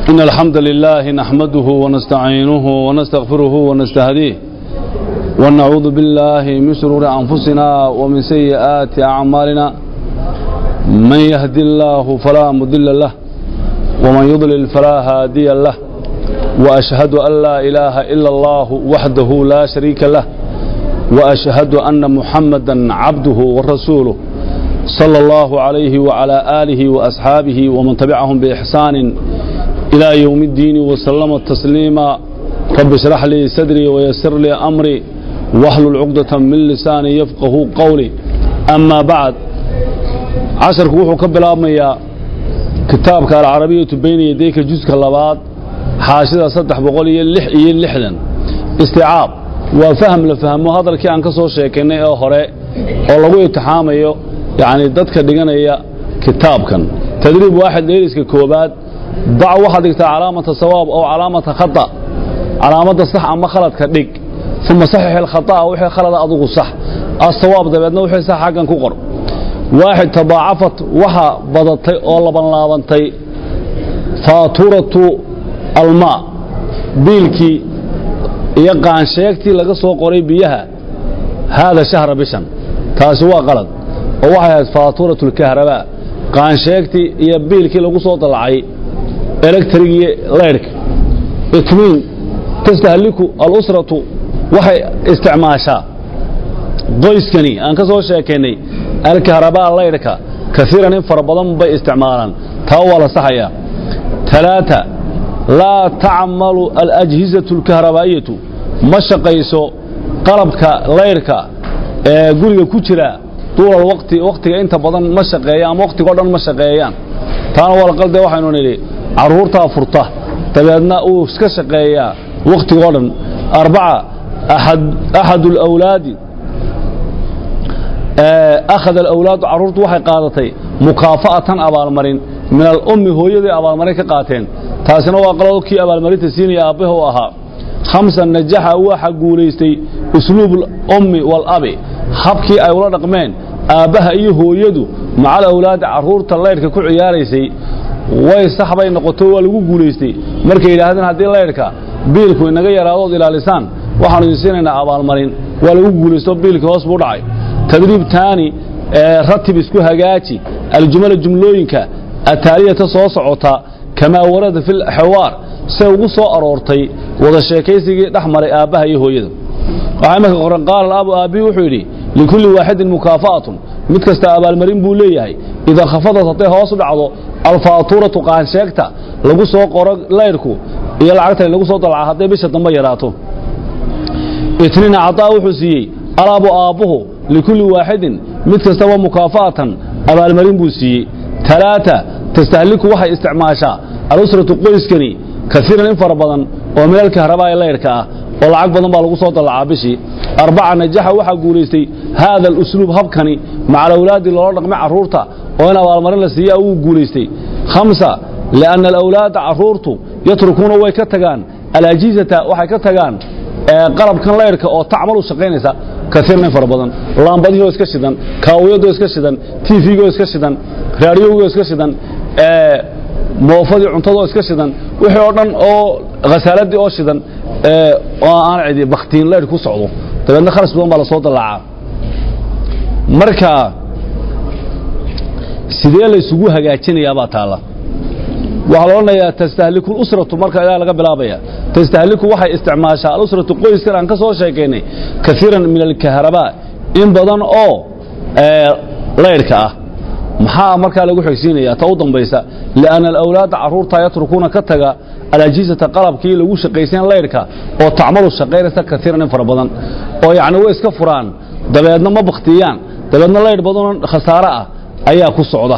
إن الحمد لله نحمده ونستعينه ونستغفره ونستهديه ونعوذ بالله من شرور أنفسنا ومن سيئات أعمالنا من يهدي الله فلا مضل له ومن يضلل فلا هادي له وأشهد أن لا إله إلا الله وحده لا شريك له وأشهد أن محمدا عبده ورسوله صلى الله عليه وعلى آله وأصحابه ومن تبعهم بإحسان إلى يوم الدين وسلم تسليما رب اشرح لي صدري ويسر لي أمري واحلل عقدة من لساني يفقه قولي أما بعد عشر كوحو كبلاميا كتابك العربية بين يديك جزء اللباد حاشدة صدح بقول يلح يلحدا استيعاب وفهم لفهمه هذا الكي عن كسو شيكيني او هوري oo lagu imtixaamayo yani dadka dhiganaya kitaabkan tadriib waaxid dheeriska koobaad dac waxaad dhigtaa calaamata sawaab oo calaamata khata calaamada sax ama khaladka dhig uma saxix ilkhata'a wixii khalada adugu sax asawaab dabeedna wixii sax xaggan ku qor waaxid tadaacafat waxa badatay oo labanlaabantay faaturatu almaa biilkii iyo qaansheegtii laga soo qoray biyaha haada shahra bishan taasi waa qalad oo waxay ahayd faaturatu lkahrabaa qaansheegtii iyo biilkii lagu soo dalacay electrigii leyrhka itmiin tastahliku alusratu waxay isticmaashaa qoyskani aan ka soo sheekaynay alkahrabaa leyrhka kaiiran in fara badan bay isticmaalaan taa waa la saxayaa talaata laa tacmalu alajhizatu alkahrabaa'iyatu ma shaqayso qalabka leyrhka ee guriga ku jira duulal waqti waqtiga inta badan ma shaqeeyaan ama waqtigo dhan ma shaqeeyaan taana waa laqalde waxaynu nidhi carruurtaa furta dabeedna uu iska shaqeeyaa waqtigoo dhan arbaca axad alawlaadi akhada alawlaadu carruurtu waxay qaadatay mukaafa'atan abaalmarin min alummi hooyaday abaalmarin ka qaateen taasina waa qalado kii abaalmarinta siinaya aabbaha u ahaa hamsan najaxa waxa guulaystay usluub alummi waalabi habkii ay ula dhaqmeen aabbaha iyo hooyadu macal awlaada carruurta leyrhka ku ciyaaraysay way sax bay noqoto waa lagu guulaystay markay yidhaahdeen haddii leyrhka biilku inaga yaraadood ilaalisaan waxaanu idin siinaynaa abaalmarin waa lagu guulaysto biilkii hoos buu dhacay tadriib taani ratib isku hagaaji aljumala jumlooyinka ataaliyata soo socota kamaa warada fi lxawaar say ugu soo aroortay wada sheekaysigii dhex maray aabbaha iyo hooyada waxaa imanka qoran qaala abu aabbihi wuxuu yidhi likulli waaxidin mukaafa'atun mid kasta abaalmarin buu leeyahay idaa khafadat hadday hoos u dhacdo alfaaturatu qaansheegta lagu soo qoro leyrhku iyo lacagta lagu soo dalca hadday bisha dambe yaraato itniin cadaa wuxuu siiyey alabu aabbuhu likulli waaxidin mid kastaba mukaafa'atan abaalmarin buu siiyey talaata tastahliku waxay isticmaashaa alusratu qoyskani kaiiran in fara badan oo minalka harabaa ee leyrhka ah oo lacag badan baa lagu soo dallacaa bishii arbaca najaxa waxaa guulaystay haada alusluub habkani maca alawlaadi loola dhaqmay carruurta oo in abaalmarin la siiya wuu guulaystay hamsa lianna alawlaada carruurtu yatrukuuna way ka tagaan alajizata waxay ka tagaan qalabkan leyrhka oo tacmalu shaqaynaysa kaiiran in fara badan laambadihoo iska shidan kaawiyadoo iska shidan tvgoo iska shidan raadiyogoo iska shidan moofadii cuntadoo iska shidan wixii oo dhan oo khasaaladii oo shidan oo aan cidi baktiin leyrh ku socdo dabeedna kharas badan baa la soo dallacaa marka sidee laysugu hagaajinayaabaa taalla waxaa la odhanayaa tastahliku lusratu marka ayaa laga bilaabaya tastahliku waxay isticmaashaa alusratu qoyskan aan ka soo sheekaynay kaiiran min alkahrabaa in badan oo leyrhka ah maxaa markaa lagu xigsiinaya ta u dambaysa lianna alawlaada carruurta yatrukuuna ka taga alajizata qalabkii lagu shaqaysayn leyrhka oo tacmalu shaqaynaysa kaiiran in fara badan oo yacni way iska furaan dabeedna ma baktiyaan dabeedna leyrh badanoo khasaare ah ayaa ku socda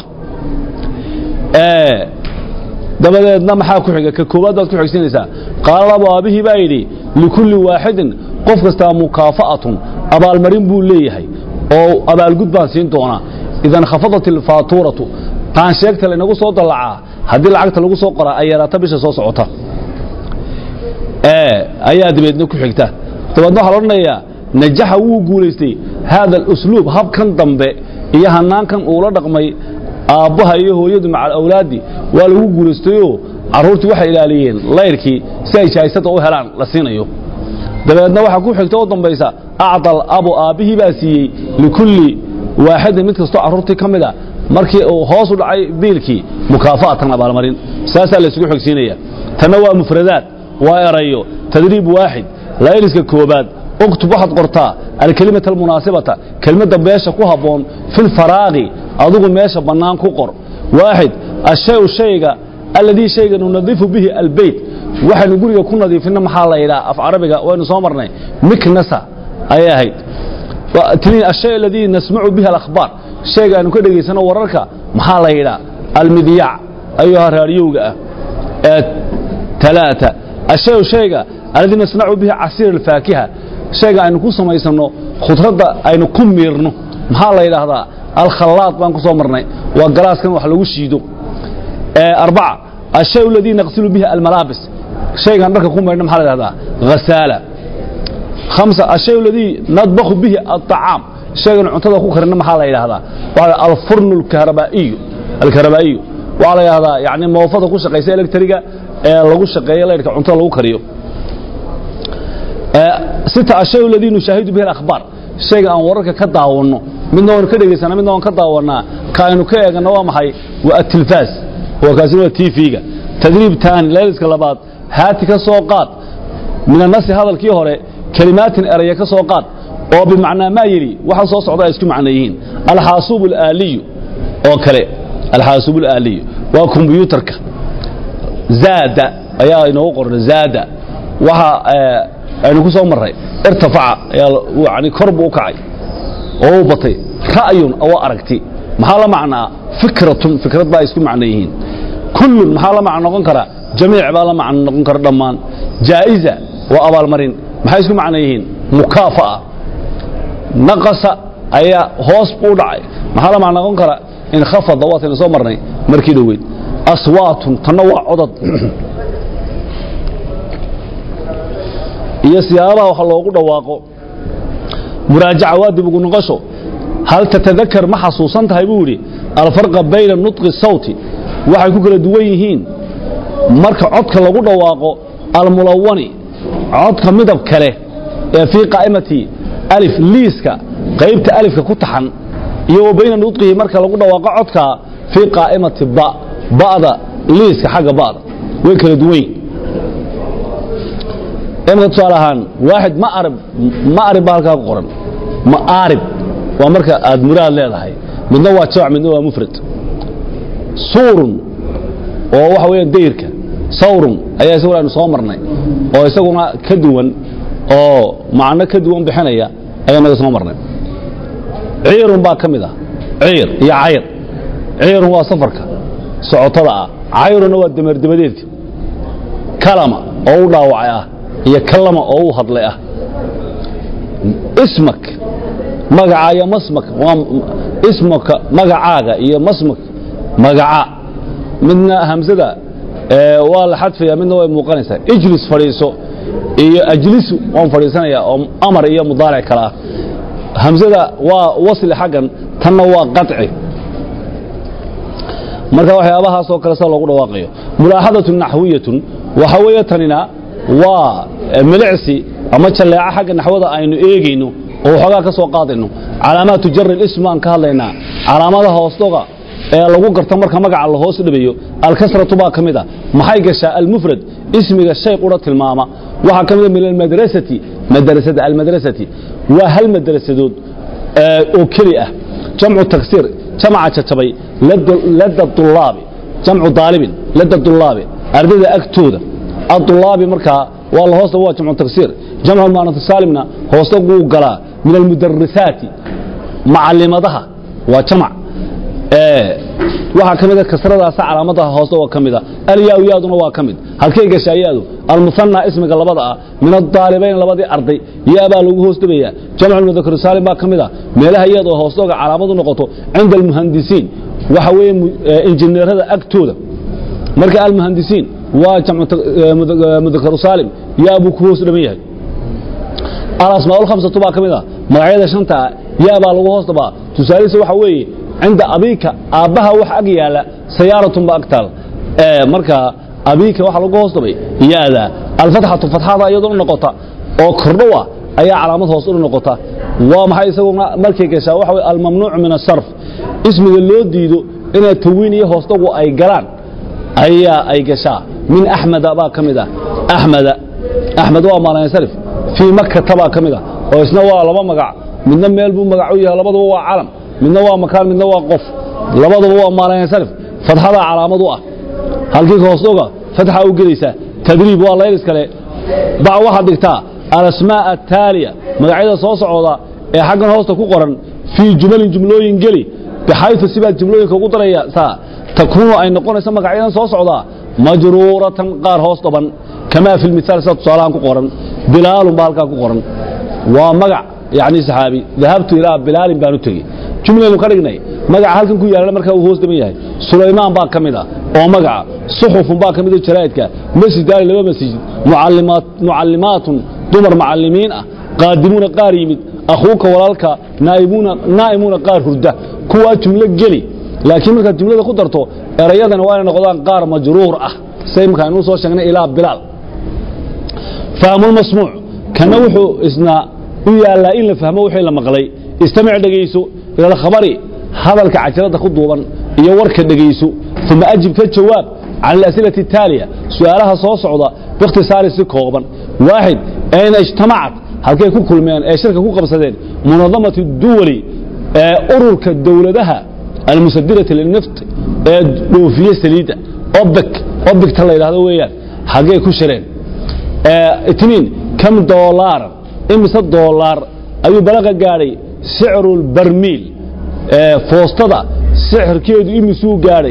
dabadeedna maxaa ku xiga ka koowaad baad ku xigsiinaysaa qaala abu aabihii baa yidhi likulli waaxidin qof kastaa mukaafa'atun abaalmarin buu leeyahay oo abaalgud baan siin doonaa idan khafadat ilfaaturatu qaansheegta laynagu soo dallacaa haddii lacagta lagu soo qoraa ay yaraato bisha soo socota ayaa dabeedna ku xigta dabeedna waxaa la odhanayaa najaxa wuu guulaystay haada alusluub habkan dambe iyo hanaankan uula dhaqmay aabbaha iyo hooyadu maca alawlaadi waa lagu guulaystayoo carruurtii waxay ilaaliyeen layrkii si ay jahaysada u helaan la siinayo dabeedna waxaa ku xigta u dambaysa acdal abu aabbihii baa siiyey likulli waaxidin mid kastoo carruurtii ka mid a markii uu hoos u dhacay biilkii mukaafa'atan abaalmarin saasaa la isugu xogsiinaya tanna waa mufradaad waa erayo tadriib waaxid layliska koobaad uktub waxaad qortaa alkelimata almunaasibata kelmadda meesha ku habboon filfaraaqi adigu meesha bannaan ku qor waaxid ashayu shayga alladii shayga nunadifu bihi albeyt waxaynu guriga ku nadiifinna maxaa la yidhaha af carabiga waynu soo marnay miknasa ayay ahayd tiniin ashay aladii nasmacu bihi alakhbaar shayga aynu ka dhegaysano wararka maxaa la yidhaha almidyaac ayuha raadiyowga ah ee talaata ashayu shayga alladii nasnacu bihi casiir alfaakiha shayga aynu ku samaysanno khudradda aynu ku miirno maxaa la yidhaahdaa alkhallaad baan ku soo marnay waa galaaskan wax lagu shiido arbaca ashay aladii naqsilu bihi almalaabis shaygaan dharka ku maydhna maxaa la yidhahdaa ghasaala khamsa ashay aladii nadbakhu bihi alطacaam shaygan cuntada ku karina maxaa la yidhahdaa waxaa alfurnu alkahrabaa'iyu alkahrabaa'iyu waxaa la yidhahdaa yani moofada ku shaqaysa electriga ee lagu shaqeeyo laydhka cuntada lagu kariyo sita ashay aladii nushaahidu bihi alakhbaar shayga aan wararka ka daawanno midna waan ka dhegaysana midna waan ka daawannaa ka aynu ka eeganno waa maxay waa atilfaas waa kaasina waa tv-ga tadriib taani layliska labaad haati ka soo qaad min annasi hadalkii hore kelimaatin eraya ka soo qaad oo bimacnaa maa yidhi waxa soo socda ay isku macno yihiin alxaasuub alaaliyu oo kale alxaasuub alaaliyu waa kombiyuutarka zaada ayaa inoogu qoran zaada waxa aynu ku soo marray irtafaca ayaa yani kor buu u kacay oo u batay ra'yun oo aragti maxaa la macnaa fikratun fikrad baa isku macno yihiin kullun maxaa la macno noqon karaa jamiic baa la macno noqon kara dhammaan jaa'iza waa abaalmarin maxay isku macno yihiin mukaafa'a naqasa ayaa hoos buu dhacay maxaa la macno noqon kara inkhafada waataynu soo marnay markii dhoweyd aswaatun tanna waa codad iyo siyaabaha wax loogu dhawaaqo muraajaca waa dib ugu noqosho hal tatadakar ma xasuusan tahay buu yidhi alfarqa bayna nutqi sawti waxay ku kala duwan yihiin marka codka lagu dhawaaqo almulawani codka midab kale ee fii qaa'imati alif liiska qaybta alifka ku taxan iyo wa bayna nutqihi marka lagu dhawaaqo codka fii qaa'imati ba ba'da liiska xagga ba'da way kala duwan yihin imika tusaale ahaan waaxid ma arib ma arib baa halkaa ku qoran ma aarib waa marka aad muraad leedahay midna waa jamc midna waa mufrad suurun oo waxa weeye dayrka sawrun ayaa isaguna aynu soo marnay oo isaguna ka duwan oo macno ka duwan bixinaya ayaa naga soo marnay ciirun baa ka mid ah ciir iyo cayr ciirun waa safarka socotada ah cayrunna waa dameerdabadeedka kalama oo u dhaawacay ah iyo kalama oo u hadlay ah ismak magaca iyo masmak waa ismaka magacaaga iyo masmak magaca midna hamsada waa la xadfaya midna way muuqanaysaa ijlis fadhiiso iyo ajlisu waan fadhiisanaya oo amar iyo mudaaric kale ah hamsada waa wasli xaggan tanna waa qaطci marka waxyaabahaasoo kale sida loogu dhawaaqayo mulaaxadatun naxwiyatun waxa weeye tanina waa milicsi ama jalleeco xagga naxwada aynu eegayno oo waxoogaa ka soo qaadayno calaamaatu jari ism aan ka hadlaynaa calaamadaha hoosdoga ee lagu garto marka magaca la hoos dhabayo alkasratu baa ka mid a maxay gashaa almufrad ismiga shay qura tilmaama waxaa ka mida min almadrasati madrasada almadrasati waa hal madrasadood oo keli ah jamcu taksiir jamca jajabay lada dulaabi jamcu daalibin lada dulaabi ardayda agtooda adulaabi markaa waa la hoosta waa jamcu taksiir jamcu maanatu saalimna hoosta guu galaa min almudarisaati macalimadaha waa jamac waxaa ka mida kasradaasa calaamadaha hoosta waa ka mida alyaa yaaduna waa ka mid halkay gashaa yaadu almusanaa ismiga labada ah min adaalibayn labadii arday yaabaa lagu hoos dhabayaa jamcu mudakar saalim baa ka mid a meelaha yaad oo hoostooga calaamadu noqoto cinda almuhandisiin waxa weeye injineerada agtooda marka almuhandisiin waa jamcu mudakaru saalim yaa buu ku hoos dhaban yahay alasmaa lkhamsatu baa ka mid a magacyada shanta yaa baa lagu hoos dhabaa tusaalisa waxa weeye cinda abiika aabbaha wax ag yaala sayaaratun ba ag taal marka abiika waxa lagu hoos dhabay yaada alfatxatu fatxada iyadoo noqota oo kordhow ah ayaa calaamad hoos u noqota waa maxay isaguna markay gashaa waxa way almamnuuc min asarf ismiga loo diido inay tawiin iyo hoosdagu ay galaan ayaa ay gashaa min axmeda baa ka mid ah axmeda axmed waa maalansarif fii makata baa ka mid ah oo isna waa laba magac midna meel buu magac u yahay labaduba waa calam midna waa makaan midna waa qof labaduba waa maalansarif fatxadaa calaamad u ah halkii ka hoosdoga fatxa u gelaysaa tadriib waa laylis kale bac waxaad dhigtaa alasmaa ataaliya magacyada soo socda ee xaggan hoosta ku qoran fii jumalin jumlooyin geli bixaytu sibaad jumlooyinka ugu daraysaa takuunu ay noqonayso magacyadan soo socdaa majruuratan qaar hoos dhaban kamaa fi lmithaal sida tusaalahan ku qoran bilaalun baa halkaa ku qoran waa magac yacni saxaabi dahabtu ilaa bilaalin baan u tegey jumlaynu ka dhignay magaca halkan ku yaallana markaa uu hoos dhaban yahay sulaymaan baa ka mid ah oo magaca suxufun baa ka mid ah jaraa'idka masjidaani laba masjid mucallimaat mucallimaatun dumar macallimiin ah qaadimuuna qaar yimid akhuuka walaalka naa'imuuna naa'imuuna qaar hurda kuwaa jumlo geli laakiin markaad jumlada ku darto erayadana waa inay noqdaan qaar majruur ah say markaa inuu soo sheegnay ilaa bilaal fahmulmasmuuc kana wuxuu isna u yaallaa in la fahmo wixii la maqlay istamic dhegayso ila alkhabari hadalka cajalada ku duuban iyo warka dhegayso uma ajib ka jawaab can alas'ilati ataaliya su'aalaha soo socda biikhtisaari si kooban waaxid ayna ijtamacat halkay ku kulmeen ee shirka ku qabsadeen munadamatu duwali ee ururka dowladaha almusadirati lilnift ee dhoofiye saliidda obek obekta la yidhahdo weeyaan xaggay ku shireen itniin kam doolaaran imise doolaar ayuu balaqa gaadhay sicru lbarmiil foostada sixirkeedu imisuu gaadhay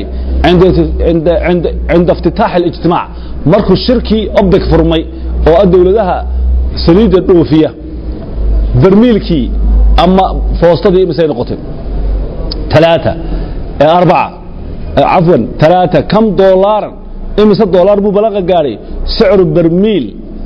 cinda iftitaax اlijtimaac markuu shirkii obek furmay oo ah dowladaha saliidda dhoofiya barmiilkii ama foostadii imisay noqotay ثلاثة أربعة عفوا ثلاثة كم دولارا إمسا دولار بو بلغة قاري سعر برميل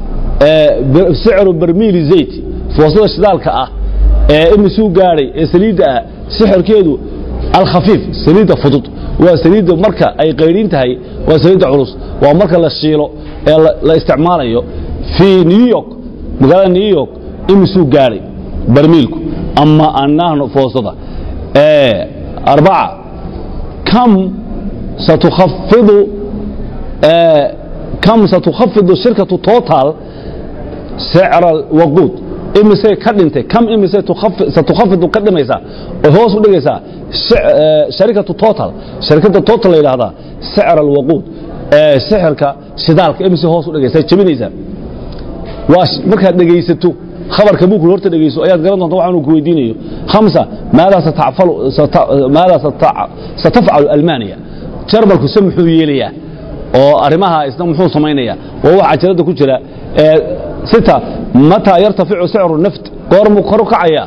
سعر برميل زيت فوصل الشدالك أه إمسو قاري سليد سحر كيدو الخفيف سليد فضط وسليد مركة أي قيرين تهي وسليد عروس ومركة للشيلو لا استعماله في نيويورك مقالة نيويورك إمسو قاري برميلكو أما أنه فوصده أربعة كم ستخفض كم ستخفض الشركة توتال سعر الوقود imise ka dhintay kam imise satukhafidu ka dhimaysaa oo hoos u dhigaysaa sharikatu total sharikada total la yidhaahdaa sicr alwaquud sixirka shidaalka imise hoos u dhigaysaa jebinaysaa waa markaad dhegaysato khabarka buukul horta dhegayso ayaad garan doonta waxaanu ku weydiinayo khamsa maadaa satafcalu maadaa satafcalu almaniya jarmalku se muxuu yeelayaa oo arrimaha isna muxuu samaynayaa waa wax cajalada ku jira sita mataa yartaficu sicru naft goormuu kor u kacayaa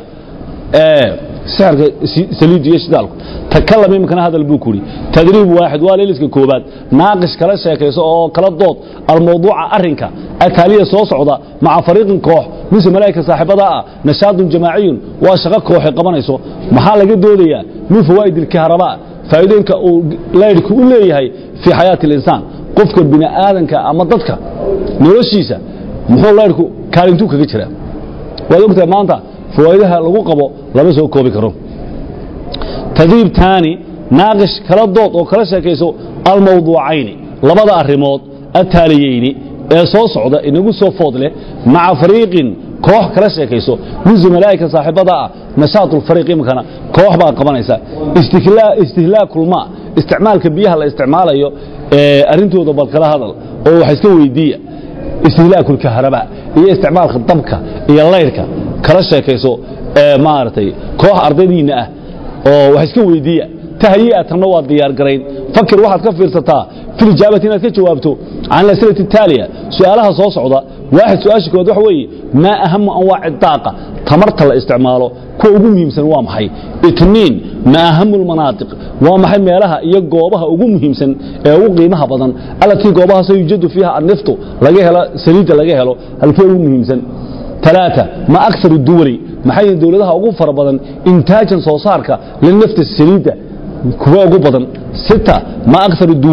sixirka saliidu iyo shidaalku takalam iminkana hadal buu ku yidhi tadriib waaxid waa leeliska koobaad naaqish kala sheekayso oo kala dood almawduuca arrinka ataaliya soo socda maca fariiqin koox mise malaa'ika saaxiibada ah nashaadun jamaaciyun waa shaqo kooxay qabanayso maxaa laga doodayaa min fawaa'id ilkahrabaa faa'iidooyinka uu laydhku u leeyahay fii xayaati alinsaan qofka bini aadanka ama dadka noloshiisa muxuu laydhku kaalintuu kaga jiraa waad ogtahay maanta fawaa'idaha lagu qabo lama soo koobi karo tadriib taani naaqish kala dood oo kala sheekayso almawduucayni labada arrimood ataaliyeyni ee soo socda inagu soo food leh maca fariiqin koox kala sheekayso min zumalaa'ika saaxiibada ah nashaatulfariiq imikana koox baa qabanaysa istihlaakulmaa isticmaalka biyaha la isticmaalayo ee arrintooda bal kala hadal oo wax iska weydiiya istihlaakulkahraba iyo isticmaalka dabka iyo layrka kala sheekayso ee maaragtay koox ardaydiinna ah oo wax iska weydiiya tahyi'atanna waa diyaar garayn fakir waxaad ka fiirsataa fi lijaabati inaad ka jawaabto can alas'ilati ataaliya su'aalaha soo socda waaxid su-aasha koowaad waxa weeye maa ahamu anwaaci daaqa tamarta la isticmaalo kuwa ugu muhiimsan waa maxay itniin maa ahamu lmanaatiq waa maxay meelaha iyo goobaha ugu muhiimsan ee ugu qiimaha badan allatii goobahaasoo yujadu fiiha anniftu laga helo saliidda laga helo halkee ugu muhiimsan ثلاثة ما أكثر الدول maxay dawladaha ugu fara badan intaajan soo saarka linafti saliida kuwa ugu badan sita ma akthar duwali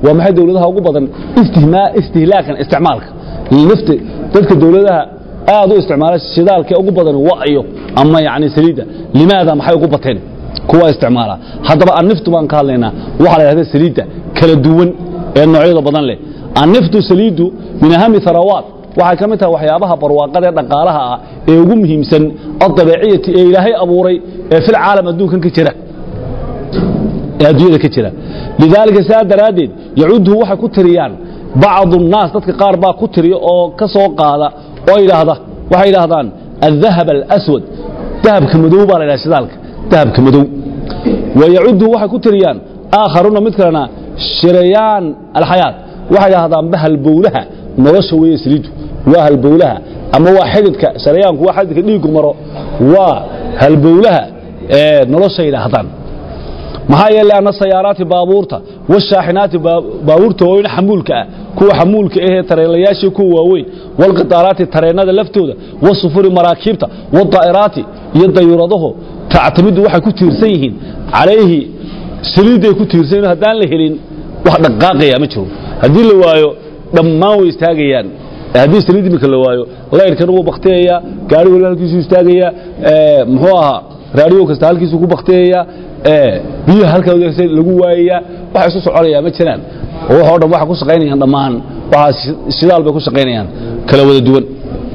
waa maxay dowladaha ugu badan istihmaa istihlaakan isticmaalka nafta dadka dowladaha aad u isticmaala shidaalka ugu badan wa'yo ama yani saliidda limaada maxay ugu bateen kuwa isticmaala haddaba anniftu baan ka hadlaynaa waxaa la yidhahda saliidda kala duwan ee noocyada badan leh anniftu saliiddu min ahami tharawaat waxay ka mid tahay waxyaabaha barwaaqada ee dhaqaalaha ah ee ugu muhiimsan adabeeciyati ee ilaahay abuuray ee fil caalam adduunkan ka jira ee adduunyada ka jira lidaalika saa daraaddeed yacuduhu waxay ku tiriyaan bacdu nnaas dadka qaar baa ku tiriya oo ka soo qaada oo yidhaahda waxay yidhaahdaan aldahab alaswad dahabka madow baa la yidhaha shidaalka dahabka madow wa yacuduhu waxay ku tiriyaan aakharuuna mid kalena shirayaan alxayaat waxay yidhahdaanba halbowlaha nolosha weeye saliidu waa halbowlaha ama waa xididka sharayaanku waa xididka dhiiggu maro waa halbowlaha ee nolosha yidhaahdaan maxaa yeelay anna sayaaraati baabuurta washaaxinaati baabuurta waaweyn xamuulka ah kuwa xamuulka ahee tareelayaashii kuwa waaweyn walqitaaraati tareennada laftooda wasufuri maraakiibta wadaa'iraati iyo dayuuradahu tactamidu waxay ku tiirsan yihiin calayhi saliidday ku tiirsan yihiin haddaan la helin wax dhaqaaqaya ma jiro haddii la waayo dhammaan way istaagayaan haddii saliid imika la waayo layrkana wuu baktiyayaa gaari waliba halkiisu istaagayaa muxuu ahaa raadiyo kasta halkiisu ku baktiyayaa biyaha halkaa lagu waayayaa waxa isu soconayaa ma jiraan oo waxoo dhan waxa ku shaqaynayaan dhammaan waxaas shidaal bay ku shaqaynayaan kala wada duwan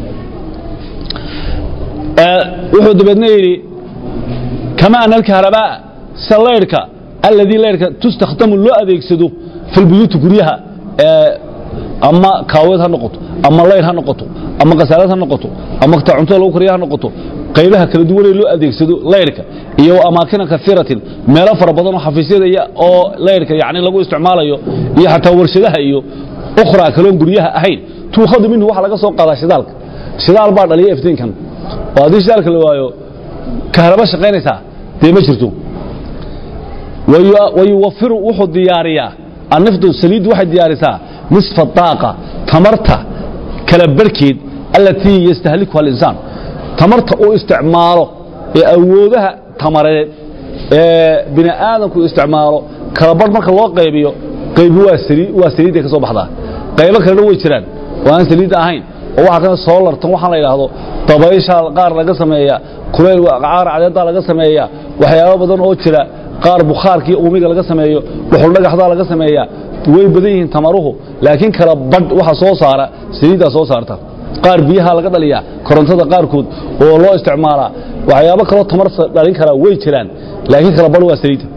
wuxuu dabeedna yidhi kama ana alkahrabaa sida layrhka alladii layrhka tustakhdamu loo adeegsado fi lbuyuuti guryaha ama kaaweed ha noqoto ama layr ha noqoto ama kasaalad ha noqoto ama ta cuntada lagu kariya ha noqoto qaybaha kala duwanee loo adeegsado layrka iyo amaakina kaiiratin meelo fara badan oo xafiisyada oo layrka yani lagu isticmaalayo iyo xataa warshadaha iyo ukhraa kaloon guryaha ahayn tuukhadu minhu waxa laga soo qaadaa shidaalka shidaal baa dhaliya iftiinkan oo haddii shidaalka la waayo kahraba shaqaynaysaa dee ma jirto wayuwafiru wuxuu diyaariyaa annifdu saliiddu waxay diyaarisaa nisfa daaqa tamarta kala barhkeed allatii yastahlikuha alinsaan tamarta uu isticmaalo ee awoodaha tamareed ee bini aadamku isticmaalo kala barh marka loo qaybiyo qaybi waa saliidday ka soo baxdaa qaybo kalena way jiraan oo aan saliidda ahayn oo waxaa kana soo lartan waxaan la yidhaahdo dabaysha qaar laga sameeya kulayl qaar cadeedaa laga sameeya waxyaabo badan oo jira qaar bukhaarkii uumiga laga sameeyo dhuxul dhagaxdaa laga sameeya way badan yihiin tamaruhu laakiin kala badh waxa soo saara saliiddaa soo saarta qaar biyaha laga dhaliyaa korontada qaarkood oo loo isticmaalaa waxyaabo kaloo tamar dhalin karaa way jiraan laakiin kala badh waa saliidda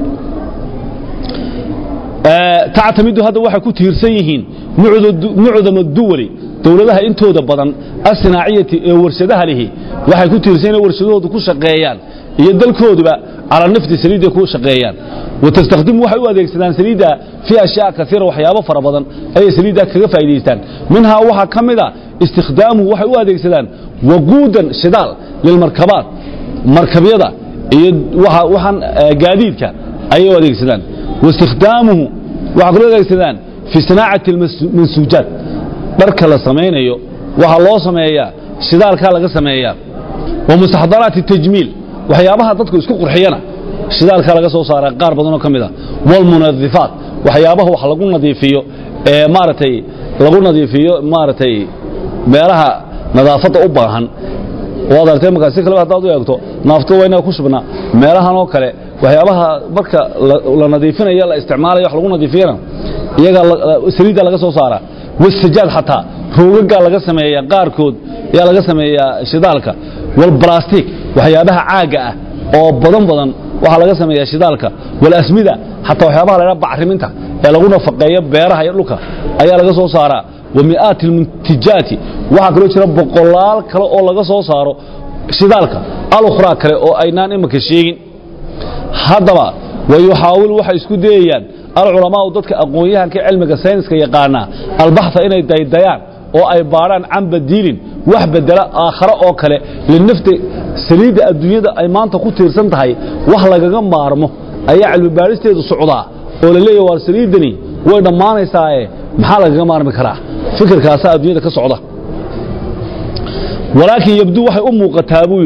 tactamidu hadda waxay ku tiirsan yihiin mucdama duwali dowladaha intooda badan asinaaciyati ee warshadaha lihi waxay ku tiirsan yihiin warshadahoodu ku shaqeeyaan iyo dalkooduba calaa nafti saliidday ku shaqeeyaan watastakhdimu waxay u adeegsadaan saliidda fii ashyaa kaiira waxyaabo fara badan ayay saliiddaa kaga faa'idaystaan minhaa waxaa ka mida istikhdaamuhu waxay u adeegsadaan waquudan shidaal lilmarkabaat markabyada iyo waxaan gaadiidka ayay u adeegsadaan waistikhdaamuhu waxaa kaloo adeegsadaan fii sanaacati almansuujaat dharka la samaynayo waxaa loo sameeyaa shidaalkaa laga sameeyaa wa mustaxdaraati tajmiil waxyaabaha dadku isku qurxiyana shidaalkaa laga soo saara qaar badanoo ka mid a walmunadifaat waxyaabaha wax lagu nadiifiyo ee maaragtay lagu nadiifiyo maaragtay meelaha nadaafadda u baahan waad aragtay markaa si kaleba haddaad u eegto naaftada waa inaga ku shubnaa meelahan oo kale waxyaabaha marka la nadiifinayo la isticmaalayo wax lagu nadiifiyana iyaga saliidda laga soo saara wasajaad xataa roogagaa laga sameeya qaarkood ayaa laga sameeyaa shidaalka walbalastik waxyaabaha caagga ah oo badan badan waxaa laga sameeyaa shidaalka walasmida xataa waxyaabaha la bacriminta ee lagu nafaqeeyo beeraha iyo dhulka ayaa laga soo saaraa wa mi'aati almuntijaati waxaa kaloo jira boqolaal kale oo laga soo saaro shidaalka alukhraa kale oo aynaan imanka sheegin haddaba wayuxaawilu waxay isku dayayaan alculamaau dadka aqoon-yahanka cilmiga sayniska yaqaanaa albaxa inay daydayaan oo ay baadhaan can badiilin wax bedela aakhare oo kale linafti saliidda adduunyada ay maanta ku tiirsan tahay wax lagaga maarmo ayaa cilmi baadhisteedu socdaa oo la leeyahy waar saliiddani way dhammaanaysaae maxaa lagaga maarmi karaa fikirkaasaa adduunyada ka socda walaakin yabduu waxay u muuqataa buu yidhi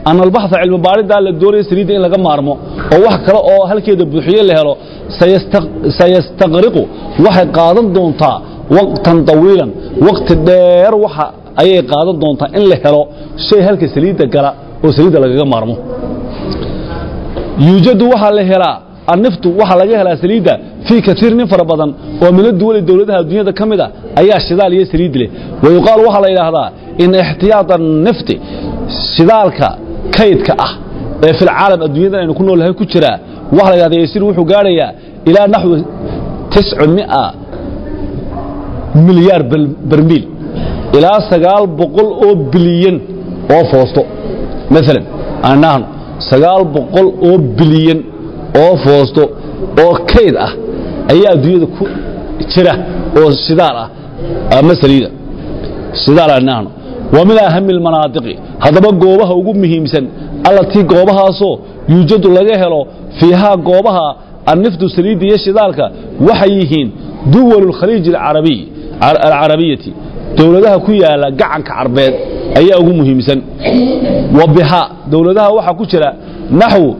ana albaxa cilmi baadhidaa la doonaya saliidda in laga maarmo oo wax kale oo halkeeda buuxiye la helo sayastaqriqu waxay qaadan doontaa waqtan tawiilan waqti dheer waxa ayay qaadan doontaa in la helo shay halka saliidda gala oo saliidda lagaga maarmo yuujadu waxaa la helaa anniftu waxaa laga helaa saliidda fii kaiir nin fara badan oo mina duwali dowladaha adduunyada ka mid a ayaa shidaal iyo saliid leh wa yuqaalu waxaa la yidhaahdaa in ixtiyaad annifti shidaalka kaydka ah ee filcaalam adduunyadan aynu ku noolnahay ku jiraa waxa la yidhahda yasiir wuxuu gaadhayaa ilaa naxwi tiscumia milyaar barmiil ilaa sagaal boqol oo bilyan oo foosto maalan aanahno sagaal boqol oo bilyan oo foosto oo kayd ah ayaa adduunyada ku jira oo shidaal ah ama saliida shidaal aanahno wa min ahami almanaadiqi haddaba goobaha ugu muhiimsan allatii goobahaasoo yuujadu laga helo fiihaa goobaha anniftu saliidda iyo shidaalka waxay yihiin duwalu lkhaliij alcarabiyati dowladaha ku yaala gacanka carbeed ayaa ugu muhiimsan wa bihaa dowladaha waxaa ku jira naxwu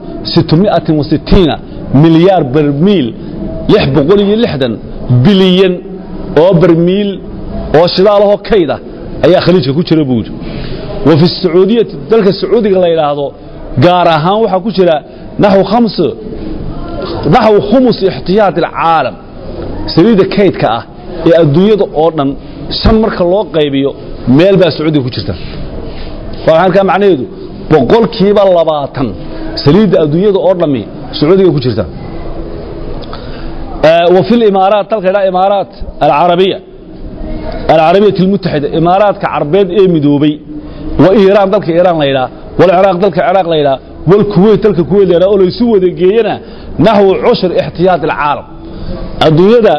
milyaar barmiil bilyan oo barmiil oo shidaalahoo kayda ayaa khaliijka ku jira buu yidhi wa fi sacuudiyati dalka sacuudiga la yidhaahdo gaar ahaan waxaa ku jira naxwu khumus ixtiyaat alcaalam saliidda kaydka ah ee adduunyada oo dhan shan marka loo qaybiyo meel baa sacuudiga ku jirta waa halkaa macnaheedu boqolkiiba labaatan saliidda adduunyada oo dhammi sacuudiga ku jirta wa fi limaaraat dalka idhaa imaaraat alcarabiya alcarabiyat almutaxida imaaraadka carbeed ee midoobay wa iiraan dalka iiraan la yidhaa walciraaq dalka ciraaq la yidhaa walkuweyt dalka kuweyt la yidhaa oo laysu wada geeyana naxwu cushur ixtiyaat alcaalam adduunyada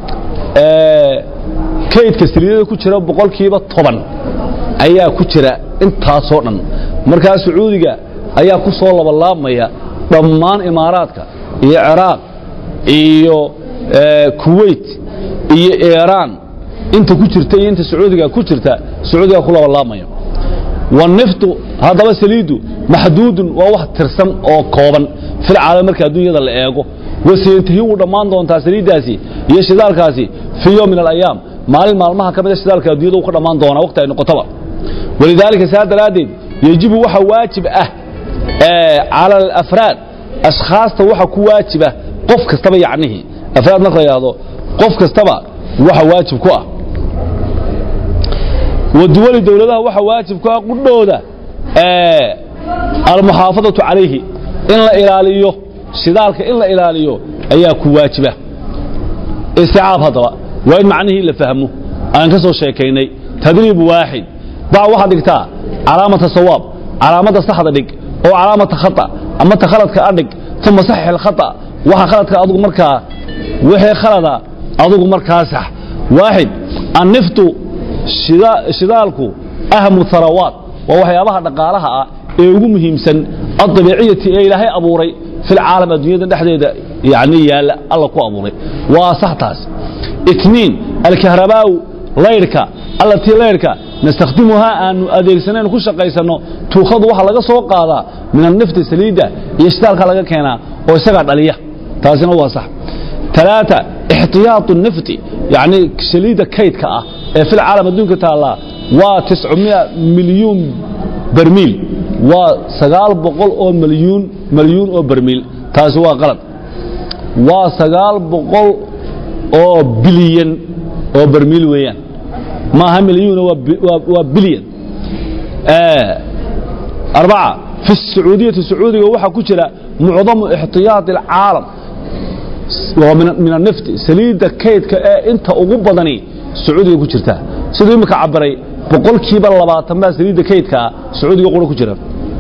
kaydka saliidada ku jira boqolkiiba toban ayaa ku jira intaasoo dhan markaa sacuudiga ayaa ku soo labalaabmaya dhammaan imaaraadka iyo ciraaq iyo kuweyt iyo iiraan inta ku jirta iyo inta sacuudiga ku jirta sacuudiga ku labalaabmaya waniftu haddaba saliiddu maxduudun waa wax tirsan oo kooban filcaalam marka adduunyada la eego waseyantahi wuu dhammaan doontaa saliiddaasi iyo shidaalkaasi fii yowm min alayaam maalin maalmaha ka mida shidaalka addunyada uu ka dhammaan doonaa waqti ay noqotaba walidaalika saa daraaddeed yejibu waxa waajib ah cala alafraad ashkhaasta waxa ku waajiba qof kastaba yacnihii afraad marka la yidhaahdo qof kastaba waxa waajib ku ah waduwali dowladaha waxa waajib ku ah qudhooda almuxaafadatu calayhi in la ilaaliyo shidaalka in la ilaaliyo ayaa ku waajiba isticaab haddaba waa in macnihii la fahmo aan ka soo sheekaynay tadriib waaxid bac waxaad dhigtaa calaamata sawaab calaamadda saxda dhig oo calaamata khata ama ta khaladka a dhig uma saxix alkhata waxa khaladka adugu markaa wixii khalada adugu markaa sax waaxid anniftu shidaalku ahmu harawaat waa waxyaabaha dhaqaalaha ah ee ugu muhiimsan adabiiciyati ee ilaahay abuuray filcaalam adduunyada dhexdeeda yani yaalla alla ku abuuray waa sax taas itniin alkahrabaaw laydhka allatii laydhka nastakhdimuhaa aanu adeegsanaynu ku shaqaysanno tuukhadu waxaa laga soo qaadaa min annifti saliidda iyo shidaalka laga keenaa oo isagaa dhaliya taasina waa sax talaata ixtiyaatu nifti yacni saliidda kaydka ah ee filcaalam adduunka taallaa waa tiscumia milyuun barmiil waa sagaal boqol oo malyuun malyuun oo barmiil taasi waa qalad waa sagaal boqol oo bilyan oo barmiil weeyaan maaha milyuuna waa bilyan arbaca fi sacuudiyati sacuudiga waxaa ku jira mucdamu ixtiyaati alcaalam waa min annifti saliidda kaydka ee inta ugu badani sacuudiga ku jirta siduu imika cabiray boqolkiiba labaatan baa saliidda kaydkaa sacuudiga qura ku jira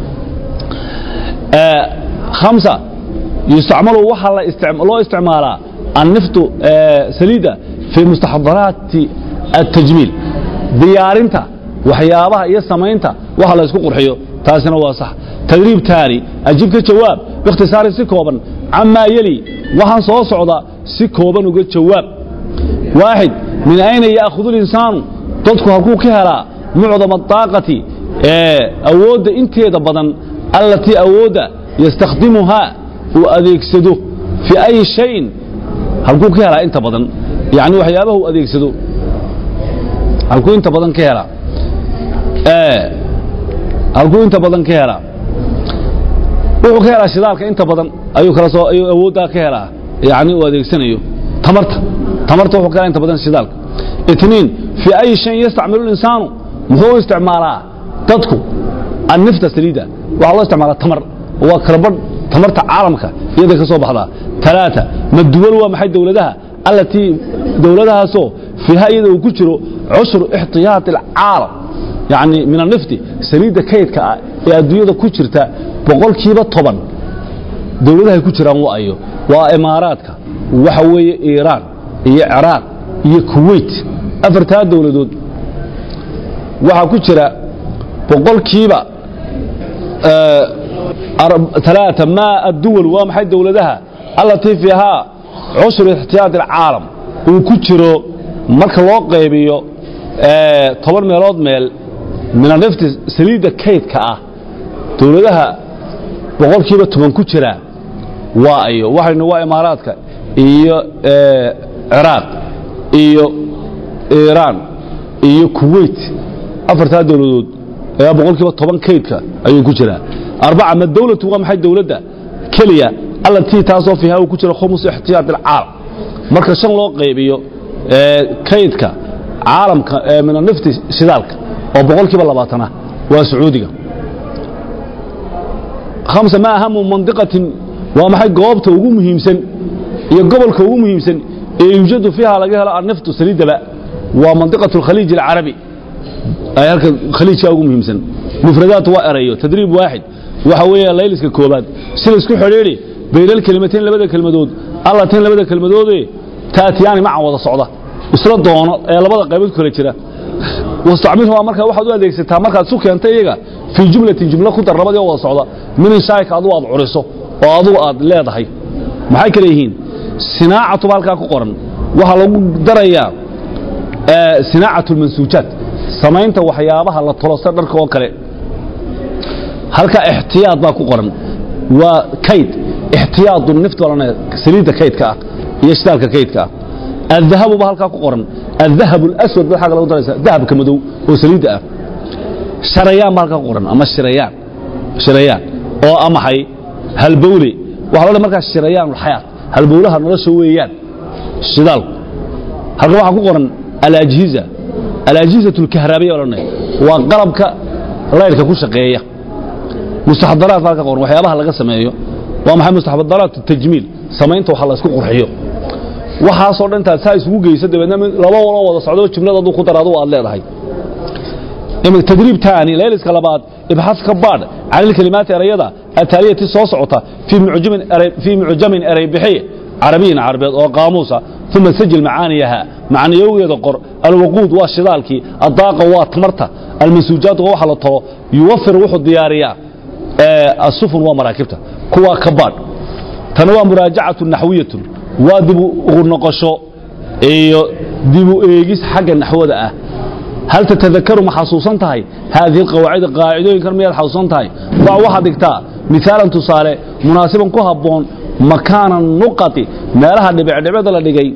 hamsa yustacmalu waxaa loo isticmaalaa anniftu saliidda fii mustaxdaraati التجميل diyaarinta waxyaabaha iyo samaynta waxa la isku qurxiyo taasina waa sax tadriib taani ajib ka jawaab bikhtisaari si kooban camaa yeli waxaan soo socda si kooban uga jawaab waaxid min ayna ya'khudu linsaanu dadku halkuu ka helaa mucdama daaqati awoodda inteeda badan allatii awoodda yastakhdimuhaa uu adeegsado fii ayi shayin halkuu ka helaa inta badan yani waxyaabaha uu adeegsado halkuu inta badan ka helaa halkuu inta badan ka helaa wuxuu ka helaa shidaalka inta badan ayuu kala soo ayuu awooddaa ka helaa yani uu adeegsanayo tamarta tamarta wuxuu ka helaa inta badan shidaalka itniin fii ayi shayin yastacmilu linsaanu muxuu u isticmaalaa dadku annifta saliida waxaa loo isticmaalaa tamar waa kalabadh tamarta caalamka iyada ka soo baxdaa talaata maduwal waa maxay dowladaha allatii dowladahaasoo fiiha iyada uu ku jiro cushru ixtiyaati alcaalam yacni min annifti saliidda kaydka ah ee adduunyada ku jirta boqolkiiba toban dowladahay ku jiraan wa ayo waa imaaraadka waxa weeye iiraan iyo ciraaq iyo kuwait afartaa dowladood waxaa ku jira boqolkiiba ثلاثة ما الدول ومحي دولدها التي فيها عشر احتياط العالم وكجرو marka loo qaybiyo ee 10 meelood meel min nafti saliida kaydka ah dawladaha boqolkiiba 10 ku jira waa ayo waxayna waa imaaraadka iyo ee Iraq iyo Iran iyo Kuwait afartaa dawladood ayaa boqolkiiba 10 kaydka ayuu ku jiraa أربعة ما الدولة وما حي دولة كلية التي تاسو فيها وكجرا خمس احتياط العالم marka shan loo qaybiyo ee kaydka caalamka ee min nafti shidaalka oo boqolkiiba 20 ah waa sacuudiga khamsa ma ahamu mandiqatin waa maxay goobta ugu muhiimsan iyo gobolka ugu muhiimsan ee yujadu fiha laga helo naftu saliidaba waa mandiqatu khaliij العربي ay halka khaliijka ugu muhiimsan mufradaat waa erayo tadriib waaxid waxa weeye layliska koobaad si la isku xidhiidhi baynal kelimateen labada kelmadood allateen labada kelmadoodee taatiyaani macan wada socda isla doono ee labada qaybood kale jira wastacmilhumaa markaa waxaad u adeegsataa markaad isu keentay iyaga fii jumlatin jumlo ku dar labadii oo wada socda min inshaa'ika adugu aad curiso oo adugu aad leedahay maxay kale yihiin sinaacatuba halkaa ku qoran waxaa lagu darayaa sinaacatu lmansuujaat samaynta waxyaabaha la tolosta dharka oo kale halka ixtiyaad baa ku qoran waa kayd ixtiyaadu nift walana saliidda kaydka ah iyo shidaalka kaydka ah الذهب بها halka ku qoran الذهب الأسود baa xaga lagu daraysa dahabka madow oo saliidda ah sharayaan baa halka ku qoran ama shirayaan shirayaan oo amahay halbowle waxa loo markaa shirayaan xayaat halbowlaha nolosha weeyaan shidaal halka waxa ku qoran al-ajhiza al-ajhiza al-kahrabiyya waa qalabka laydhka ku shaqeeya mustaxdaraat halka qoran waxyaabaha laga sameeyo waa maxay mustaxdaraat tajmiil samaynta waxa la isku qurxiyo waxaasoo dhan taad saa isugu geysa dabeedna laba waloo wada socdo jumlada aduu ku daraado aad leedahay تدريب تاني ليلس كلابات ابحث كبار عن الكلمات الرياضة التالية soo socota في معجم في معجم أريبحي عربي عربي أو قاموسة ثم سجل معانيها معنيوية قر الوقود والشدالكي الضاقة والتمرتة المنسوجات وحا لطو يوفر وحو الديارية السفن ومراكبته كوا كبار تنوى مراجعة نحوية وادب غنقشو iyo dibu eegis xagga naxwada ah هل تتذكر ما حصوصان تهي هذه القواعد قاعدين كان ميال حصوصان تهي واحد دكتا مثالا تصالي مناسبا كهبون مكان النقط مالها دبع دبع دلا دغاي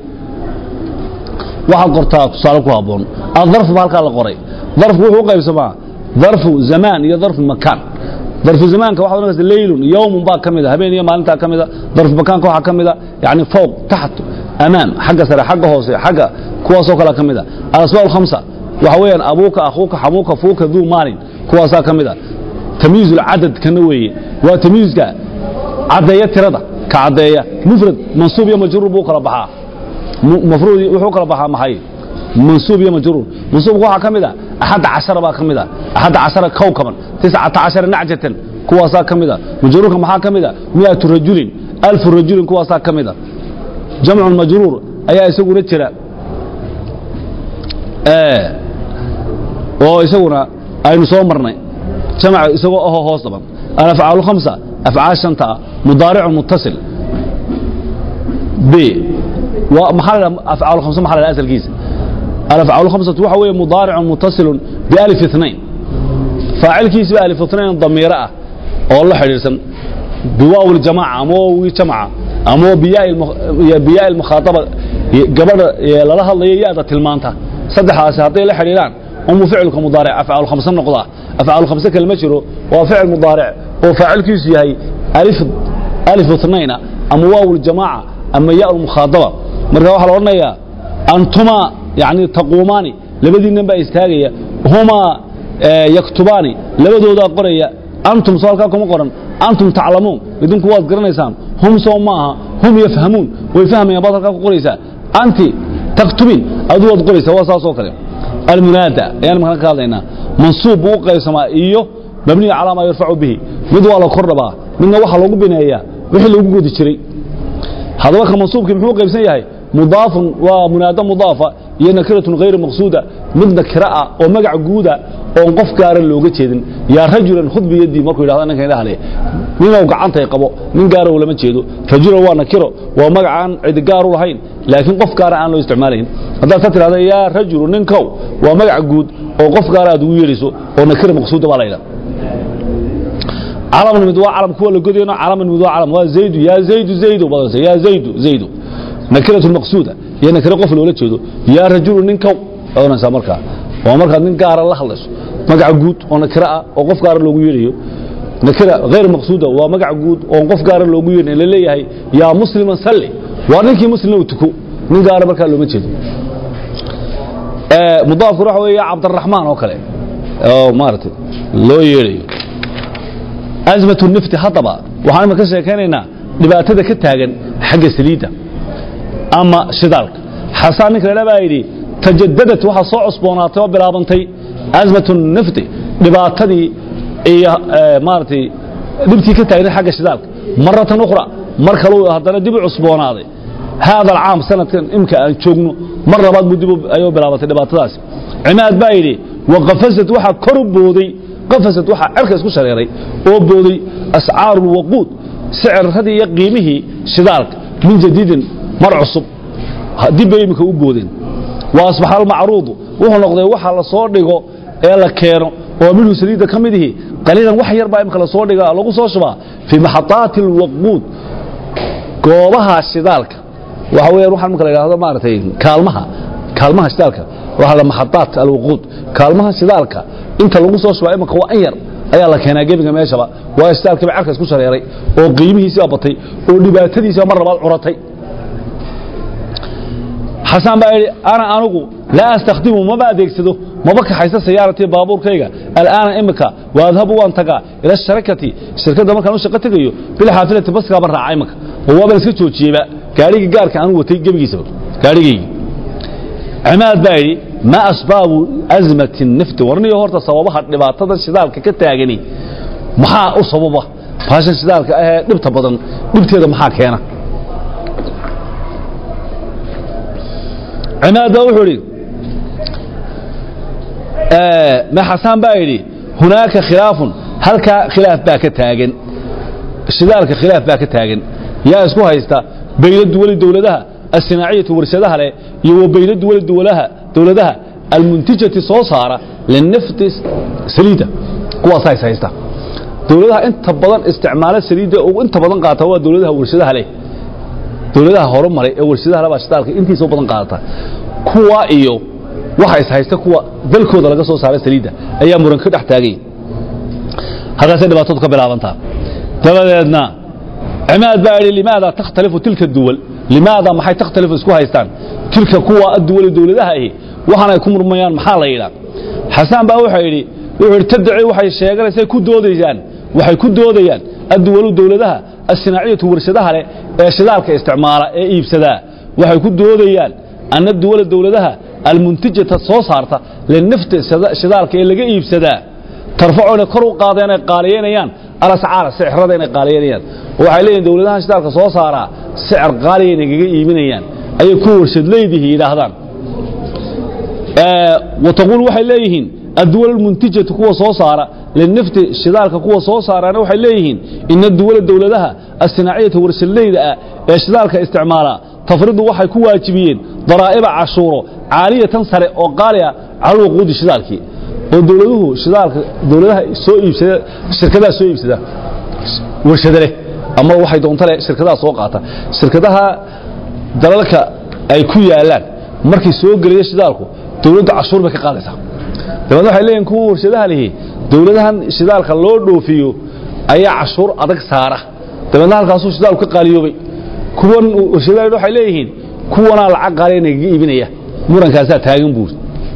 waxa qortaa tusaale ku haboon الظرف بالka la qoray ظرف wuxuu qaybsamaa ظرف زمان iyo ظرف مكان ظرف زمانka waxa noqonaysa leylun yawm baa kamida habeen iyo maalinta kamida ظرف مكانka waxa kamida yani fوق تحت امام xagga sare xagga hoose xagga kuwaas oo kala kamida الاسباب الخمسه waxa weeyaan abuuka akhuuka xamuuka fuuka duu maalin kuwaasaa ka mid a tamyiizul cadad kana weeye waa tamyiizka caddeeya tirada ka caddeeya mufrad mansuub iyo majruur buu kala baxaa mafruud wuxuu kala baxaa maxay mansuub iyo majruur mansuubka waxaa ka mid a axadda cashara baa ka mid a axadda cashara kowkaban tiscata cashara nacjatan kuwaasaa ka mid a majruurka maxaa ka mid a mi'atu rajulin alfu rajulin kuwaasaa ka mid a jamcu majruur ayaa isaguna jira oo isaguna aynu soo marnay jamac isagoo ahoo hoos dhaban alafcaal khamsa afcaal shanta ah mudaaric muttasil b maxaa la afcaal khamsa maxaa la asalkiisa alafcaal khamsatu waxa weeye mudaaric muttasil bialif اثnain faacilkiisa ba alif اثnain damiiro ah oo la xidhiidhsan biwaaw ljamaaca ama waawgii jamca ama biyaa ilmukhaataba gabadha lala hadlayo yaada tilmaanta saddexdaasi hadday la xidhiidhaan umu ficilka mudaaric afcaal khamse noqdaa afcaal khamse kale ma jiro waa ficil mudaaric oo faacilkiisu yahay alif ithnayna ama waaw ljamaaca ama yaa mukhaadaba marka waxaa la odhanayaa antumaa yani taquumaani labadiinnan baa istaagaya humaa yaktubaani labadoodaa qoraya antum soo halkaa kuma qoran antum taclamuun idinku waad garanaysaan hum soo maaha hum yafhamuun way fahmayaan baad halkaa ku qoraysaa anti taktubin aduu waad qoraysaa waa saas oo kale almunaada ayaan markaan ka hadlaynaa mansuub buu u qaybsamaa iyo mabniya calaa maa yurfacu bihi mid waa la kor dhabaa midna waxaa lagu bineeyaa wixii lagu godi jiray haddaba ka mansuubkii muxuu qaybsan yahay mudaafun waa munaada mudaafa iyo nakiratun hayru maqsuuda mid nakira ah oo magac guuda oon qof gaara looga jeedin yaa rajulan khud biyadii markuu yidhahdo ninkan idhahle ninow gacantay qabo nin gaara lama jeedo rajulan waa nakiro waa magacaan cidi gaar u lahayn laakiin qof gaara aan loo isticmaalayn haddaad ka tidhahda yaa rajulu ninkow waa magac guud oo qof gaara aad ugu yeedhayso oo nakira maqsuuda baa la yidhaha calamna mid waa calam kuwa la godayno calamna mid waa calam waa zaydu yaa zaydu zaydu badanse yaa zaydu zaydu nakiratu maqsuuda iyo nakiro qof loola jeedo yaa rajulu ninkow oonaysaa markaa waa markaad nin gaara la hadlayso magac guud oo nakiro ah oo qof gaara loogu yeedhayo nakira hayr maqsuuda waa magac guud oo qof gaara loogu yeedhayo la leeyahay yaa musliman salli waa ninkii muslimna u tuko nin gaara markaa looma jeedo mudaafku waxa weeye cabdiraxmaan oo kale oo maaragtay loo yeedhayo azmatu nifti haddaba waxaan ima ka sheekaynaynaa dhibaatada ka taagan xagga saliidda ama shidaalka xasaan ninka ladha baa yidhi tajadadat waxaa soo cusboonaatay oo bilaabantay azmatu nifti dhibaatadii iyo maaragtay dhibtii ka taagnayd xagga shidaalka maratan ukhra mar kaluu haddana dib u cusboonaaday haada alcaam sanadkan imka aan joogno mar labaad buu dib ayuu bilaabatay dhibaatadaasi cimaad baa yidhi waqafasad waxaa kor u booday qafasad waxaa cerka isku shareeray oo booday ascaaru lwaquud sicirradii iyo qiimihii shidaalka min jadiidin mar cusub dib bay iminka u boodeen wa asbaxa almacruudu wuxuu noqday waxa la soo dhigo ee la keeno oo minhu saliidda ka mid ihi qaliilan wax yar baa imika lasoo dhiga lagu soo shubaa fii maxadaati alwaquud goobaha shidaalka waxa weeyaan waxaan marka la yidhahdo maaragtay kaalmaha kaalmaha shidaalka waxaa la maxadaat alwaquud kaalmaha shidaalka inta lagu soo shubaa imika waa an yar ayaa la keenaa gebiga meeshaba waa shidaalkiiba cerka isku shareeray oo qiimihiisiba batay oo dhibaatadiisiba mar labaad curatay xasaan baa yidhi ana anugu laa astakhdimu maba adeegsado maba kaxaysa sayaaratii baabuurkayga al'aana imika waadhabu waan tagaa ila sharakati shirkadda markaan u shaqo tegayo bilxaafilati baskaaba raaca imika oo waabaan iska joojiyeyba gaadhigii gaarka aanu watay gebigiisaba gaadhigaygii cimaad baa yidhi ma asbaabu azmati nifti warniyo horta sababaha dhibaatada shidaalka ka taagani maxaa u sababa baashan shidaalka ahee dhibta badan dhibteeda maxaa keena cimaad baa wuxuu idhi xasaan baa yidhi hunaaka khilaafun halkaa khilaaf baa ka taagan shidaalka khilaaf baa ka taagan yaa isku haysta bayna duwali dowladaha asinaaciyatu warshadaha leh iyo wa bayna duwali duwalaha dowladaha almuntijati soo saara linafti saliida kuwaasaa is haysta dowladaha inta badan isticmaala saliidda ugu inta badan qaata waa dowladaha warshadaha leh dowladaha horumaray ee warshadaha leh baa shidaalka intiisa u badan qaadata kuwa iyo waxa is haysta kuwa dalkooda laga soo saara saliidda ayaa muran ka dhex taagay halkaasay dhibaatadu ka bilaabantaa dabadeedna cimaad baa yidhi limaada takhtalifu tilka duwal limaada maxay takhtalifu isku haystaan tilka kuwa adduwali dowladaha ahi waxaan ay ku murmayaan maxaa la yidhaa xasaan baa wuxuu yidhi wuxuu yidhi tadci waxay sheeganaysay ku doodayaan waxay ku doodayaan adduwalu dowladaha asinaaciyatu warshadaha leh ee shidaalka isticmaala ee iibsadaa waxay ku doodayaan anna duwala dowladaha almuntijata soo saarta linafti shidaalka ee laga iibsadaa tarfacu inay kor u qaadeen ay qaaliyeynayaan alascaara sicrada inay qaaliyeynayaan waxay leeyihin dowladaha shidaalka soo saaraa sicir qaaliya inay kaga iibinayaan ayay ku warshadleydihii yidhaahdaan wataquul waxay leeyihiin adduwal almuntijatu kuwa soo saara linafti shidaalka kuwa soo saaraana waxay leeyihiin ina duwala dowladaha asinaaciyata warshadleyda ah ee shidaalka isticmaala tafridu waxay ku waajibiyeen daraa'iba cashuuro caaliyatan sare oo qaali ah cala lwaquudi shidaalkii oo dowladuhu shidaalka dowladaha soo iibsada shirkadaha soo iibsada warshado leh ama waxay doonto leh shirkadaha soo qaata shirkadaha dalalka ay ku yaalaan markay soo gelaya shidaalku dowladda cashuur bay ka qaadaysaa dabeedna waxay leeyihin kuwa warshadaha lihi dowladahan shidaalka loo dhoofiyo ayaa cashuur adag saara dabeedna halkaasuu shidaalku ka qaaliyoobay kuwan warshadaha waxay leeyihiin kuwanaa lacag qaaliya nagaga iibinaya murankaasaa taagan buuri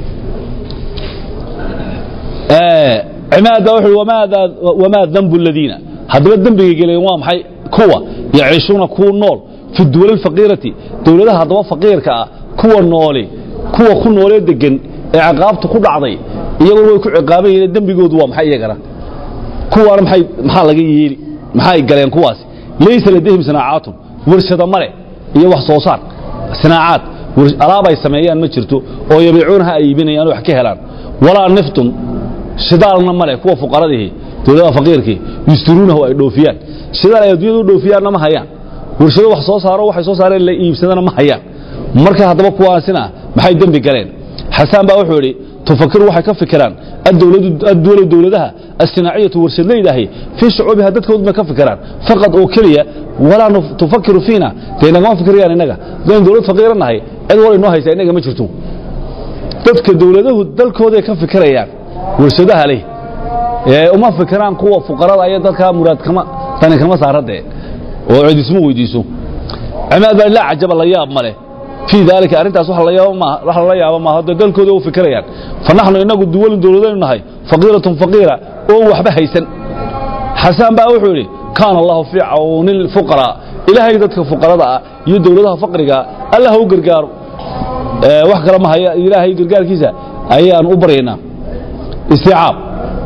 cimaada wuxuu wamaada wamaa dambu aladiina haddaba dembigay geleen waa maxay kuwa yaciishuuna kuwa nool fi duwali alfaqiirati dowladaha haddaba faqiirka ah kuwa nooli kuwa ku noolee degan ee ciqaabta ku dhacday iyaguna way ku ciqaaban yihiin dembigoodu waa maxay iyagana kuwaana maxay maxaa laga yeeli maxay galeen kuwaasi laysa ladayhim sanaacaatun warshada male iyo wax soo saar sanaacaad alaab ay sameeyaan ma jirto oo yabiicuunaha ay iibinayaan wax ka helaan walaa niftun shidaalna male kuwa fuqaradihi dowladaha faqiirkii yustiruunahu ay dhoofiyaan shidaal ay adduunyada u dhoofiyaanna ma hayaan warshado wax soo saaro waxay soo saareen la iibsadana ma hayaan marka haddaba kuwaasina maxay dembi galeen xasaan baa wuxuu idhi tufakiru waxay ka fikiraan adduwalo dowladaha asinaaciyatu warshadlaydahi fii shucuubiha dadkood bay ka fikiraan faqad oo keliya walaa tufakiru fiina dee nagama fikirayaan innaga dayn dowlad faqiira nahay cid wal inoo haysa innaga ma jirto dadka dowladahu dalkooday ka fikirayaan warshadaha leh ee uma fikiraan kuwa fuqarada iyo dadka muraad kama tani kama saaradee oo cidisma weydiiso cimaad baa laa cajaba la yaab male fii daalika arrintaas wax la yaabo maaha dee dalkooda u fikirayaan fa naxnu innagu duwalin dowladaynu nahay faqiiratun faqiira oo waxba haysan xasaan baa wuxuu yidhi kaana allahu fii cawni lfuqaraa ilaahay dadka fuqarada ah iyo dowladaha faqriga allah ha u gargaaro wax kale ma haya ilaahay gargaarkiisa ayaan u baryaynaa isticaab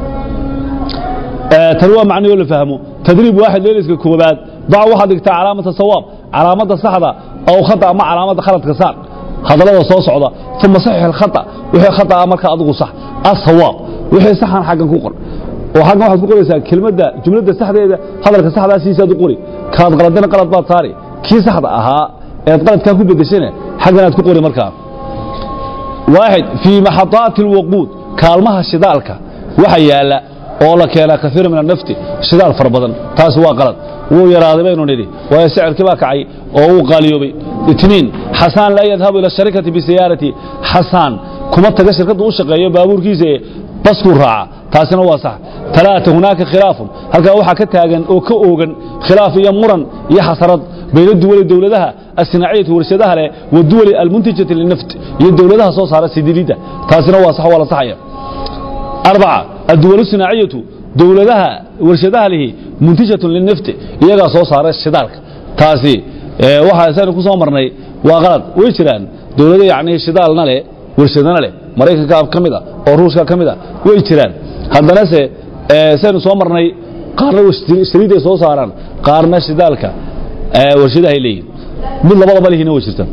tan waa macnayoo la fahmo tadriib waaxid leeliska koobaad dac waxaad dhigtaa calaamata sawaab calaamadda saxda aw khata ama calaamadda khaladka saar hadallada soo socda uma saxix alkhata wixii khata ah markaa adigu sax asawaab wixii saxan xaggan ku qor oo xaggan waxaad ku qoraysaa kelmadda jumladda saxdeeda hadalka saxdaa siisaad u qori kaad qaladana qalad baad saari kii saxda ahaa eed qaladkaa ku bedeshana xaggan aad ku qori markaa waaxid fii maxadaati alwaquud kaalmaha shidaalka waxa yaala oo la keenaa kaiira min anafti shidaal fara badan taasi waa qalad wuu yaraaday baynu nidhi waayo sicirkii baa kacay oo wuu qaaliyoobay itniin xasaan laa yadhabu ila sharikati bisayaarati xasaan kuma taga shirkaddu u shaqeeyo baabuurkiisa ee baskuu raaca taasina waa sax talaata hunaaka khilaafun halkaa waxaa ka taagan oo ka oogan khilaaf iyo muran iyo xasarad bayna duwali dowladaha asinaaciyati warshadaha leh wa duwali almuntijati linaft iyo dowladaha soo saara sidilidda taasina waa sax waa la saxaya arbaca adduwal sinaaciyatu dowladaha warshadaha lihi muntijatun linafti iyagaa soo saara shidaalka taasi waxaa saynu ku soo marnay waa qalad way jiraan dowlado yacni shidaalna leh warshadana leh maraykanka ka mid a oo ruushka ka mid a way jiraan haddanase saynu soo marnay qaarna saliiday soo saaraan qaarna shidaalka warshadahay leeyihin mid labadaba lihina way jirta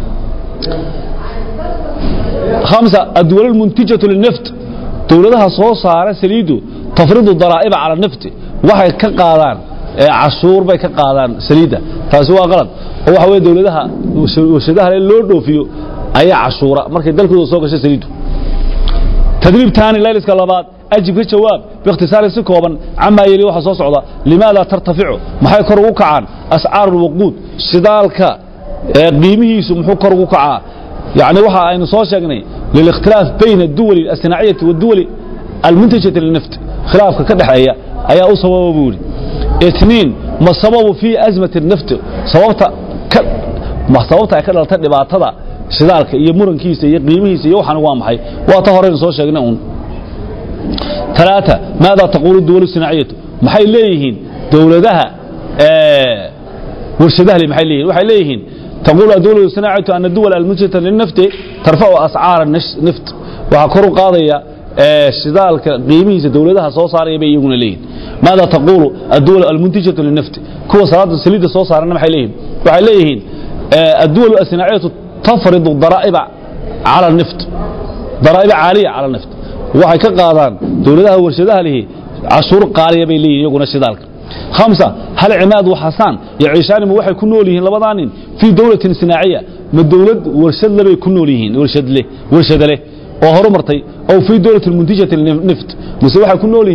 hamsa adduwal almuntijatu linaft dowladaha soo saara saliiddu tafridu daraa'iba cala nafti waxay ka qaadaan cashuur bay ka qaadaan saliidda taasi waa qalad oo waxa weye dowladaha warshadaha le loo dhoofiyo ayaa cashuura markay dalkooda soo gasho saliiddu tadriib taani layliska labaad ajib ka jawaab biikhtisaarin si kooban camaa yeli waxa soo socda limaada tartaficu maxay kor ugu kacaan ascaaru lwaquud shidaalka qiimihiisu muxuu kor ugu kacaa يعني waxa aynu soo sheegnay lilikhtilaaf bayna الduwal الصinaaciyati والduwal almuntajati linafti khilaafka ka dhexeeya ayaa u sababa buu yidhi itniin ma sababu fii asmati الnafti sababta ka ma sababta ay ka dhalatay dhibaatada shidaalka iyo murankiisa iyo qiimihiisa iyo waxaan waa maxay waa ta horeynu soo sheegnay un ثلاثة ماذا تقول الدول الصناعية maxay leeyihiin dowladaha warshadaha le maxay leeyihin waxay leeyihiin تقول الدول الصناعية أن الدول المنتجة للنفط ترفع أسعار النفط waxaa kor u qaadaya shidaalka qiimihiisa dowladaha soo saaraya bay iyaguna leeyihin maada taqulu adduwal almuntijatu linafti kuwa salaada saliidda soo saarana maxay leeyihin waxay leeyihiin adduwal asinaaciyatu tafridu daraa'iba cala nift daraa'iba caaliya cala nift waxay ka qaadaan dowladaha warshadaha lihi cashuur qaaliya bay leeyihin iyaguna shidaalka خمسة هل عماد وحسان يعيشان ما waxay ku nool yihiin labadaanin fi dawlatin sinaaciya ma dawlad warshad labay ku nool yihiin warshad leh warshad leh oo horumartay oo fi dawlatin muntijati nift mise waxay ku nool yihiin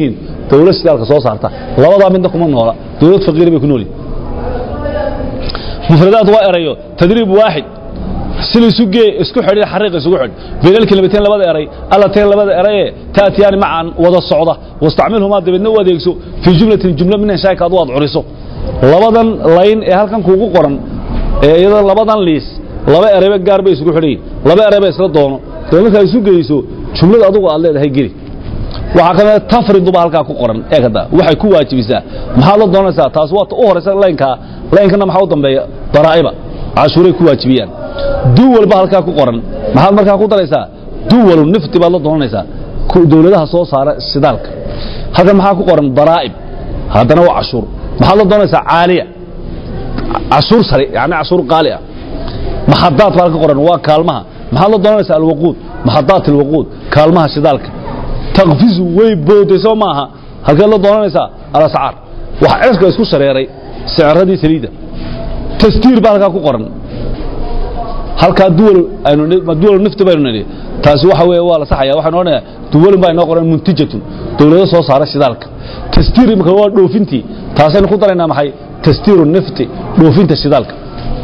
dowlad shidaalka soo saarta labadaa midna kuma noola dowlad faqiira bay ku nool yihin mufradaad waa erayo tadriib waaxid sila isu gee isku xidhin xariiq isugu xidh baynal kelimateen labada eray allateen labada eraye taatiyaani macan wada socda wastacmilhumaa dabeedna u adeegso fii jumlatin jumlo min inshaaka adu aad curiso labadan layn ee halkan kuugu qoran ee iyada labadan liis laba erayba gaar bay isugu xidhan yihin laba erayba isla doono dee markaa isu geyso jumlada adugu aad leedahay geli waxaa ka mida tafriduba halkaa ku qoran ee kada waxay ku waajibisaa maxaad la doonaysaa taas waa ta u horaysa laynkaa laynkana maxaa u dambeeya daraa'iba cashuuray ku waajibiyaan duwalba halkaa ku qoran maxaad markaa ku daraysaa duwalu nifti baad la doonanaysaa dowladaha soo saara shidaalka halkan maxaa ku qoran daraa'ib haddana waa cashuur maxaad la doonaysaa caaliya cashuur sare yani cashuur qaali ah maxadaad baa halka qoran waa kaalmaha maxaad la doonaysaa alwaquud maxadaat alwaquud kaalmaha shidaalka takfizu way booday soo maaha halkeed la doonanaysaa alascaar wax ceska isku shareeray sicradii saliidda tastiir baa halkaa ku qoran halkaa duwal aynu duwal nifti baynu nidhi taasi waxa weeye waa la saxaya waxaynu odhanayaa duwalun baa inoo qoran muntijatun dowlado soo saara shidaalka tastiir imika waa dhoofintii taasaynu ku daraynaa maxay tastiiru nifti dhoofinta shidaalka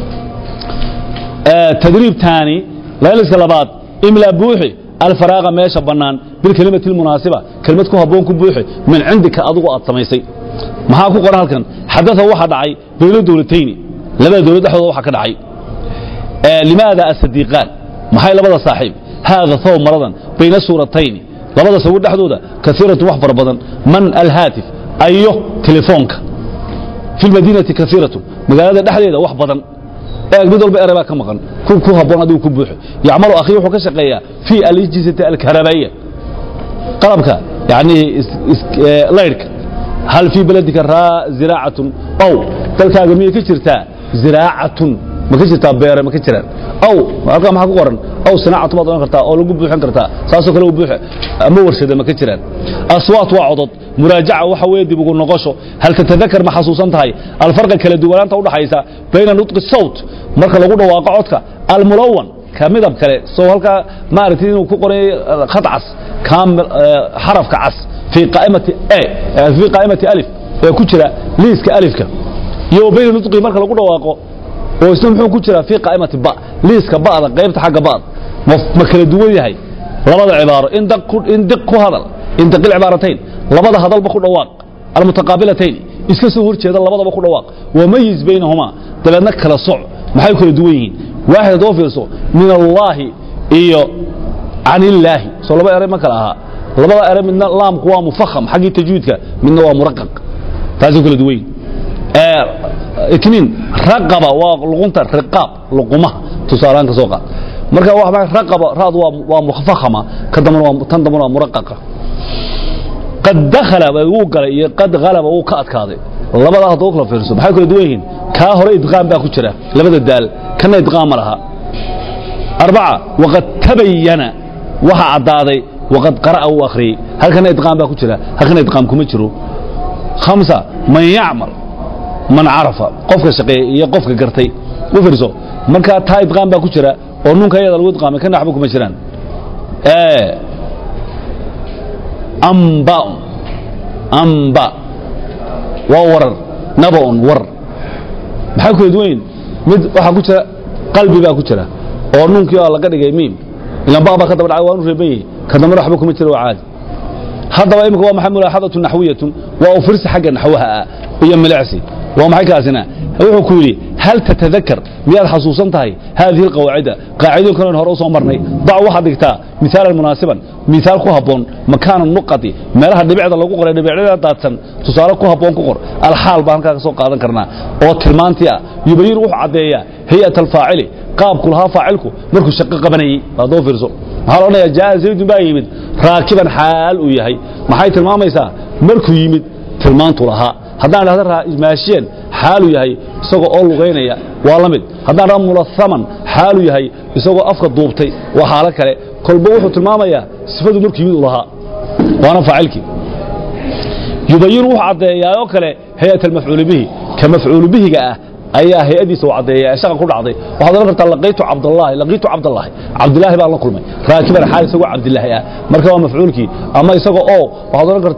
tadriib taani layliska labaad imlaa buuxi alfaraaqa meesha bannaan bilkelimati almunaasiba kelimad ku habboon ku buuxi min cindika adigu aad samaysay maxaa ku qoran halkan xadaa waxa dhacay bayno dowlatayni labada dowlad dhexdooda waxa ka dhacay limaada asadiiqaan maxay labada saaxiib haada thow maradan bayna suuratayni labada sawir dhexdooda kaiiratu wax fara badan man alhaatif ayo telefoonka fi lmadiinati kaiiratu magaalada dhexdeeda wax badan eeg mid walba eray baa ka maqan ku ku habboon adigu ku buuxo yacmalu akhi wuxuu ka shaqeeyaa fii alijisati alkarabaiya qalabka yani laydhka hal fii beledika raa ziraacatun ow dalkaaga miyay ka jirtaa ziraacatun ma ka jirtaa beere ma ka jiraan ow halkaa maxaa ku qoran ow sinaacatu baad odhan kartaa oo lagu buuxin kartaa saasoo kale u buuxe ama warshada ma ka jiraan aswaat waa codod muraajaca waxa weeye dib ugu noqosho hal tatadakar ma xasuusan tahay alfarqa kala duwanaanta u dhaxaysa bayna nutqi sawt marka lagu dhawaaqo codka almulawan ka midab kale soo halkaa maaragtay inuu ku qoray khad cas kaamil xarafka cas fii qaa'imati a fii qaa'imati alif ee ku jira liiska alifka iyo bayna nutqi marka lagu dhawaaqo oo isna muxuu ku jiraa fii qaa'imati ba liiska ba'da qaybta xagga ba'da ma kala duwan yahay labada cibaaro in diq ku hadal in daqil cibaaratayn labada hadalba ku dhawaaq almutaqaabilatayn iska soo horjeeda labadaba ku dhawaaq wamayiz baynahumaa dabeedna kala soc maxay kala duwan yihiin waaxid haddoo fiirso min allaahi iyo can illaahi soo laba eray ma kala ahaa labada eray midna laamku waa mufaham xaggii tajwiidka midna waa muraqaq taasay kala duwan yihin itniin raqaba waa luqunta riqaab luqumaha tusaalahaan ka soo qaad marka waa maxay raqaba raad waa waa mufahama ka dambana waa tan dambana waa muraqaqa qad dakhala wuu galay iyo qad ghalaba wuu ka adkaaday labadaa haddoo kala fiirso maxay kala duwan yihiin kaa hore idqaam baa ku jira labada daal kana idqaam ma laha arbaca waqad tabayana waxa caddaaday waqad qara'a uu akhriyey halkana idqaam baa ku jira halkana idqaam kuma jiro khamsa man yacmal man carafa qofka shaqeeyey iyo qofka gartay u fiirso markaa taa idqaam baa ku jira oo nunka iyada lagu idqaamay kana waxba kuma jiraan amba'un amba waa warar naba'un war maxay kala duwan yihin mid waxaa ku jira qalbi baa ku jira oo nunkii oo laga dhigay miim ilan ba baa ka daba dhacay waanu reeban yahay ka dambana waxba kuma jira waa caadi haddaba imika waa maxay mulaaxadatu naxwiyatun waa u firsi xagga naxwaha ah iyo milicsi waa maxay kaasina wuxuu ku yidhi hal tatadakar miyaad xasuusan tahay haadihi alqawaacida qaacidooyinkan hore u soo marnay dac waxaad dhigtaa misaalan munaasiban misaal ku habboon makaana nuqati meelaha dhibicda lagu qoray dhibicda daadsan tusaale ku habboon ku qor alxaal baan halkaa ka soo qaadan karnaa oo tilmaantii ah yubayin wuxuu caddeeyaa hay'at alfaacili qaabku lahaa faacilku markuu shaqo qabanayey baad doo fiirso maxaa la odhanayaa jaa zaydun baa yimid raakiban xaal uu yahay maxay tilmaamaysaa markuu yimid tilmaantu lahaa haddaan idhahda maashiyan xaalu yahay isagoo oo lugaynaya waa la mid haddaan idhahda mulahaman xaalu yahay isagoo afka duubtay waa xaalo kale kolba wuxuu tilmaamayaa sifadu markuu yimid u lahaa waana faacilkii yubayin wuxuu caddeeyaa oo kale hay-at almafcuuli bihi ka mafcuulu bihiga ah ayaa hay-adiisa u caddeeya ee shaqa ku dhacday waxaad odhan kartaa laqiitu cabdallaahi laqiitu cabdallaahi cabdillaahi baan la kulmay raakiban xaal isagoo cabdillaahi ah marka waa mafcuulkii ama isaga oo waxaad odhan kartaa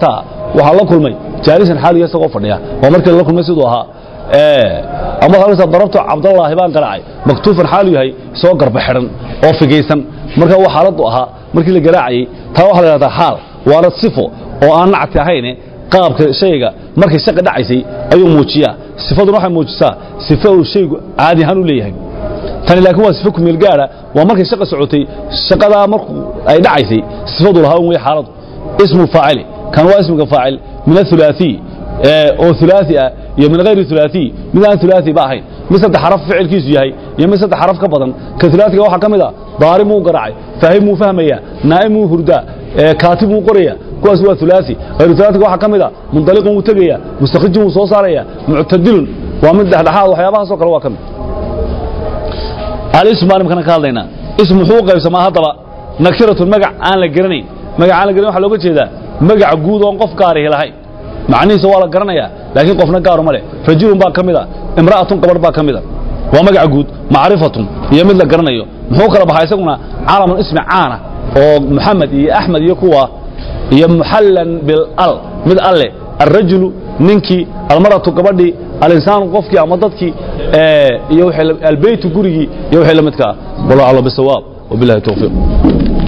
waxaa la kulmay jaalisan xaaliya isagoo fadhiya waa markii la kulmay siduu ahaa ama halkaas darabto cabdallaahi baan garaacay maktuufan xaalu yahay isagoo garba xidhan oo figaysan marka waa xaaladu ahaa markii la garaacayay taa waxaa la yidhahdaa xaal waana sifo oo aan nacti ahayne qaabka shayga markay shaqa dhacaysay ayuu muujiyaa sifaduna waxay muujisaa sifo uu shaygu caadi ahaan u leeyahay tani laakiin waa sifo kumeel gaara waa markay shaqa socotay shaqadaa markuu ay dhacaysay sifadu lahaa un wey xaaladu ismu faacili kan waa ismiga faacil min athulaathiy oo thulaathi ah iyo min hayri thulaathiy mid aan thulaathi ba ahayn mid saddex xaraf ficilkiisu yahay iyo mid saddex xaraf ka badan ka thulaathiga waxaa ka mid a daarimuu garaacay faahimuu fahmaya naa'imuu hurdaa kaatibuu qoraya kuwaas waa thulaathi hayru thulaathiga waxaa ka mid a mundaliqun wuu tegaya mustakhrijun wuu soo saaraya muctadilun waa mid dhexdhexaad waxyaabahaasoo kale waa ka mid alism baan imkana ka hadlaynaa ism muxuu u qaybsamaa haddaba nakiratun magac aan la garanayn magac aan la garanayn waxaa looga jeedaa magac guud oon qof gaarihi lahayn macnihiisa waa la garanayaa laakiin qofna gaaru ma leh rajulun baa ka mid a imra'atun gabadh baa ka mid a waa magac guud macrifatun iyo mid la garanayo muxuu kala baxaa isaguna calamun ismi caana oo maxamed iyo axmed iyo kuwa iyo muxallan bilal mid alle alrajulu ninkii almaratu gabadhii alinsaanu qofkii ama dadkii iyo albeytu gurigii iyo wixii la midka ah wallahu aclam bisawaab wabillahi tawfiiq